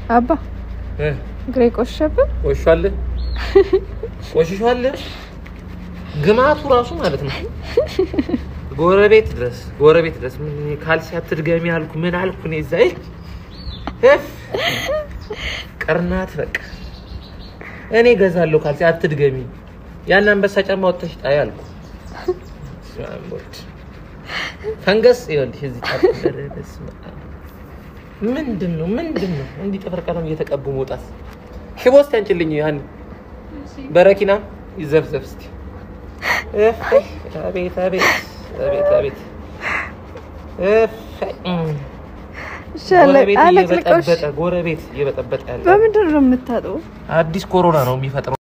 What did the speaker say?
አባ እ እግሬ ቆሸብህ። ቆሽሿል ቆሽሿል። ግማቱ ራሱ ማለት ነው ጎረቤት ድረስ ጎረቤት ድረስ ምን ካልሲ አትድገሚ አልኩ ምን አልኩ እኔ እዛ ይ- እፍ ቅርናት በቃ እኔ ገዛለሁ ካልሲ አትድገሚ ያን አንበሳ ጫማ ወጥተሽ ጣይ አልኩ በስመ አብ ወልድ ፈንገስ ይኸውልሽ እዚህ ጫፍ ኧረ በስመ አብ ምንድን ነው ምንድን ነው እንዲህ ጥፍር ቀለም እየተቀቡ መውጣት ሽቦ እስኪ አንጭልኝ ያን በረኪና ይዘፍዘፍ እስኪ እፈይ አቤት አቤት አቤት አቤት እፈይ እም። ይሻላል። ጎረቤት አለቅልቆሽ እየበጠበጠ ጎረቤት እየበጠበጠ ያለ በምንድን ነው የምታጥበው? አዲስ ኮሮና ነው የሚፈጥረው